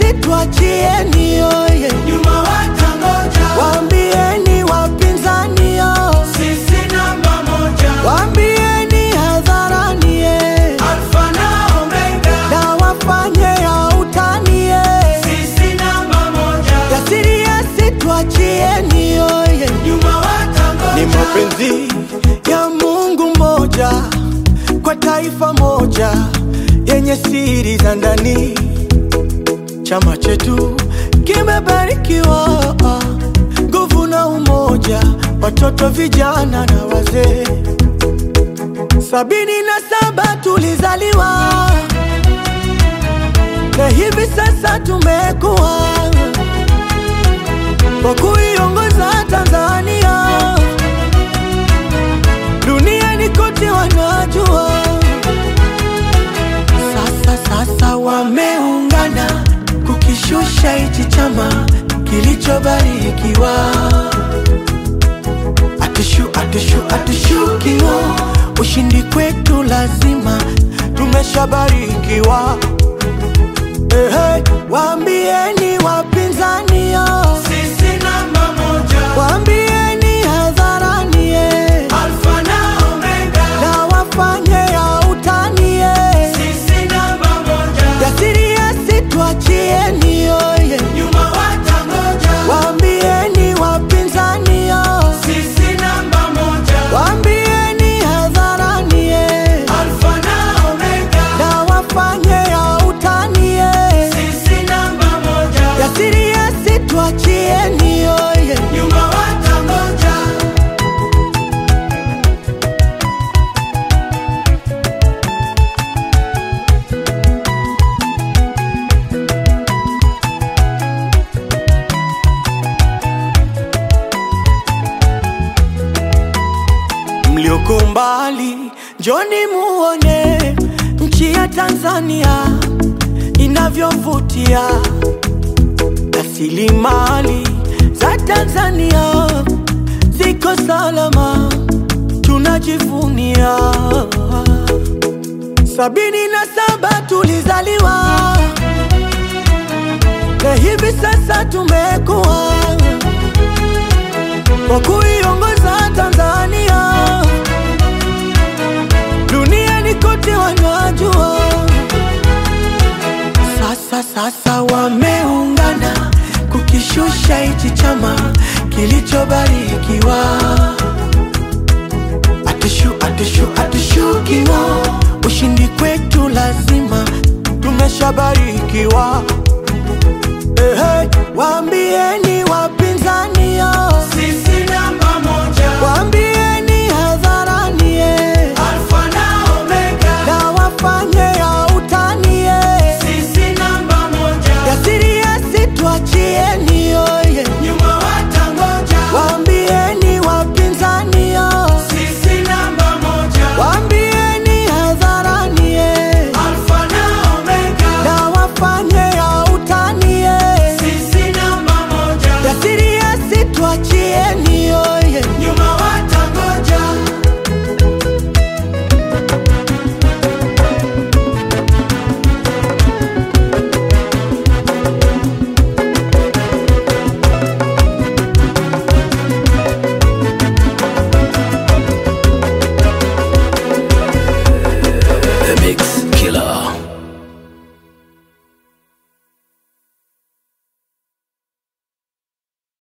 tuachieni yoye, nyuma watangoja, waambieni wapinzani yo, sisi namba moja, waambieni hadharani ye, alfa na omega, na wafanye ya utani ye, sisi namba moja, yasiri yasi tuachieni yoye, nyuma watangoja, ni mapenzi ya Mungu mmoja kwa taifa moja yenye siri za ndani. Chama chetu kimebarikiwa nguvu na umoja, watoto, vijana na wazee. Sabini na saba tulizaliwa na hivi sasa tumekuwa kwa kuiongoza Tanzania duniani kote wanajua. Sasa sasa wameungana kukishusha hichi chama kilichobarikiwa. Atushu, atushu, atushukiwa, ushindi kwetu lazima, tumeshabarikiwa. Ehe, waambieni wapinzani yo, sisi namba moja, waambieni hadharani ye, alfa na omega, na wafanye ya utani ye. sisi namba moja, Yasiri yasi tuachieni yoye, nyuma watangoja, waambieni wapinzani yo, sisi namba moja, waambieni hadharani ye, alfa na omega, na wafanye ya utani ye. sisi namba moja, Yasiri yasi tuachieni yoye, nyuma watangoja, mlioko mbali njoni muone nchi ya Tanzania inavyovutia, rasilimali za Tanzania ziko salama, tunajivunia. Sabini na saba tulizaliwa na hivi sasa tumekuwa kwa kuiongoza Tanzania duniani kote wanajua. Sasa sasa wameungana kukishusha hichi chama kilichobarikiwa. Atushu, atushu, atushukiwa, ushindi kwetu lazima, tumeshabarikiwa.